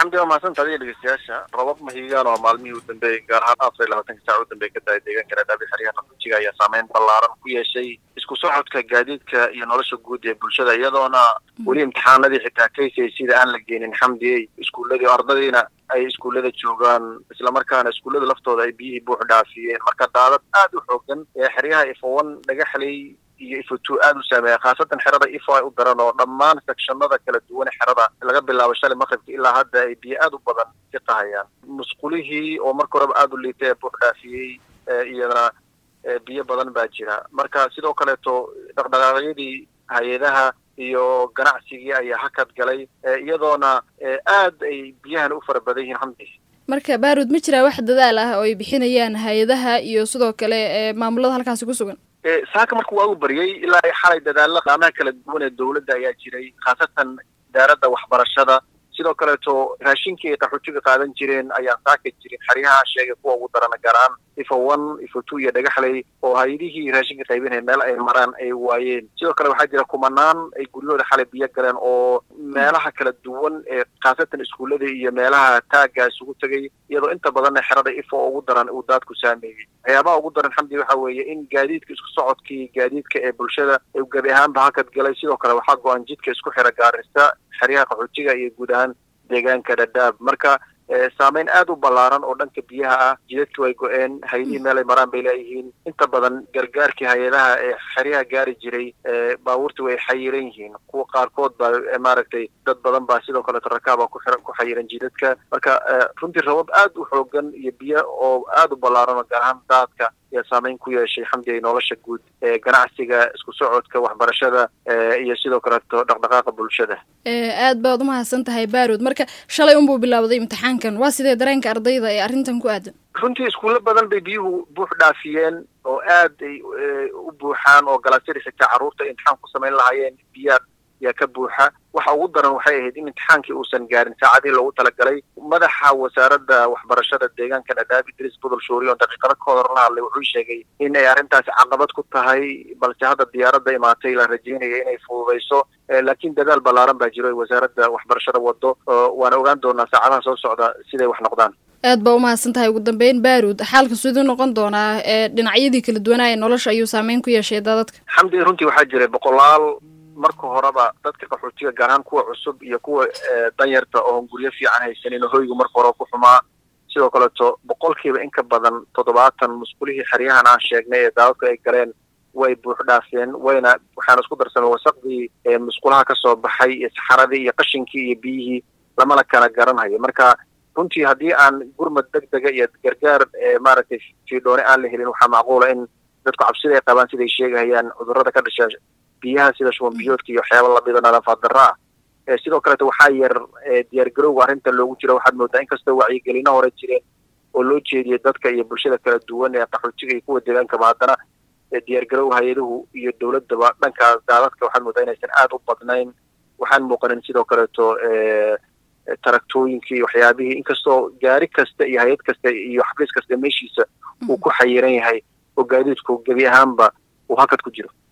xamdi waa mahadsan tahay dhegeystayaasha robab mahigaan oo maalmihii u dambeeyey gaar ahaan afar iyo labaatanka saac u dambeey ka daaya deegaanka dhadhaabi xeryaha qaxoojiga ayaa saameyn ballaaran ku yeeshay isku socodka gaadiidka iyo nolosha guud ee bulshada iyadoona weli imtixaanadii xitaa kaysay sida aan la geenin xamdiyey iskuulladii ardadiina ay iskuullada joogaan islamarkaana iskuullada laftooda ay biyihii buux dhaafiyeen marka daadad aad u xoogan ee xeryaha ifowan dhagaxley iyo ifotu aada u saameeya khaasatan xerada ifo ay u daran oo dhammaan sekshanada kala duwan ee xerada laga bilaabo shalay maqribka ilaa hadda ay biyo aada u badan ka qahayaan musqulihii oo marka horeba aada u liitay ee buux dhaafiyey iyadana biyo badan baa jira marka sidoo kaleeto dhaqdhaqaaqyadii hay-adaha iyo ganacsigii ayaa hakad galay iyadoona aad ay biyahan u fara badan yihiin xamdi marka baarud ma jiraa wax dadaal ah oo ay bixinayaan hay-adaha iyo sidoo kale maamulada halkaasi ku sugan saaka marka waa u baryay ilaa ay xalay dadaalla qaamaha kala duwan ee dawladda ayaa jiray khaasatan idaaradda waxbarashada sidoo kaleeto raashinkii ay qaxootiga qaadan jireen ayaan saaka jirin xeryaha sheegay kuwa ugu darana gaar ahaan ifo one ifo two iyo dhagaxley oo hay-adihii raashinka qaybinaya meel ay maraan ay waayeen sidoo kale waxaa jira kumanaan ay guryahooda xalay biyo galeen oo meelaha kala duwan ee khaasatan iskuullada iyo meelaha taagga isugu tegay iyadoo inta badanna xerada ifo ugu daran uu daadku saameeyey waxyaabaha ugu daran xamdi waxa weeye in gaadiidka isku socodkii gaadiidka ee bulshada gebi ahaanba hakad galay sidoo kale waxaa go-an jidka isku xira gaarista xeryaha qaxootiga iyo guud ahaan deegaanka dhadhaab marka saameyn aada u ballaaran oo dhanka biyaha ah jidadki way go-een hay-adihii meel ay maraan bay leeyihiin inta badan gargaarkii hay-adaha ee xeryaha gaari jiray baabuurta way xayiran yihiin kuwa qaarkood baa maaragtay dad badan baa sidoo kaleeto rakaaba ku xira ku xayiran jidadka marka runtii rabab aada u xoogan iyo biyo oo aada u ballaaran oo gaar ahaan daadka ayaa saameyn ku yeeshay xamdiga nolosha guud ee ganacsiga isku socodka waxbarashada iyo sidoo kaleeto dhaqdhaqaaqa bulshada aad baad umahadsan tahay baarud marka shalay unbuu bilaawday imtixaankan waa sidee dareenka ardayda ee arrintan ku aadan runtii iskuulo badan bay biyuhu buux dhaafiyeen oo aad ay u buuxaan oo galaasyada xitaa carruurta ay imtixaan ku samayn lahaayeen biyaa yaa ka buuxa waxa ugu daran waxay ahayd in imtixaankii uusan gaarin saacadihii loogu talagalay madaxa wasaaradda waxbarashada deegaanka dhadhaab idriis budol shuuri oo daqiiqado ka hor la hadlay wuxuu sheegay in ay arrintaasi caqabad ku tahay balse hadda diyaaradda imaatay la rajeynaya inay fududayso laakiin dadaal ballaaran baa jiro ay wasaaradda waxbarashada wado waana ogaan doonaa saacadaha soo socda siday wax noqdaan aad baa umahadsan tahay ugu dambeyn baarud xaalka siduu noqon doonaa ee dhinacyadii kala duwanaa ee nolosha ayuu saameyn ku yeeshay dadadka xamdi runtii waxaa jiray boqolaal marka horeba dadka qaxootiga gaar ahaan kuwa cusub iyo kuwa danyarta oon guryo fiican haysanin oo hoygu marka hore ku xumaa sidoo kaleeto boqolkiiba in ka badan toddobaatan musqulihii xeryahan aan sheegnay ee daadadku ay galeen way buux dhaafeen wayna waxaana isku darsamay wasaqdii musqulaha kasoo baxay iyo saxaradii iyo qashinkii iyo biyihii lamana kala garanhayo marka runtii haddii aan gurmad deg dega iyo gargaar maaragtay fiidhoone aan la helin waxaa macquula in dadku cabsida ay qabaan siday sheegahayaan cudurrada ka dhasha biyaha sida shuban biyoodka iyo waxyaaba lamida nadafaad darro ah sidoo kaleeto waxaa yar diyaargarowga arrinta loogu jiro waxaad moodaa inkastoo wacyigelino hore jireen oo loo jeediyay dadka iyo bulshada kala duwan ee qaxootiga iyo kuwa deegaankaba haddana diyaargarow hay-aduhu iyo dowladdaba dhankaas daadadka waxaad moodaa inaysan aada u badnayn waxaan muuqanin sidoo kaleeto taraktooyinkii waxyaabihii inkastoo gaari kasta iyo hay-ad kasta iyo xafiis kasta meeshiisa uu ku xayiran yahay oo gaadiidku gebi ahaanba uu hakad ku jiro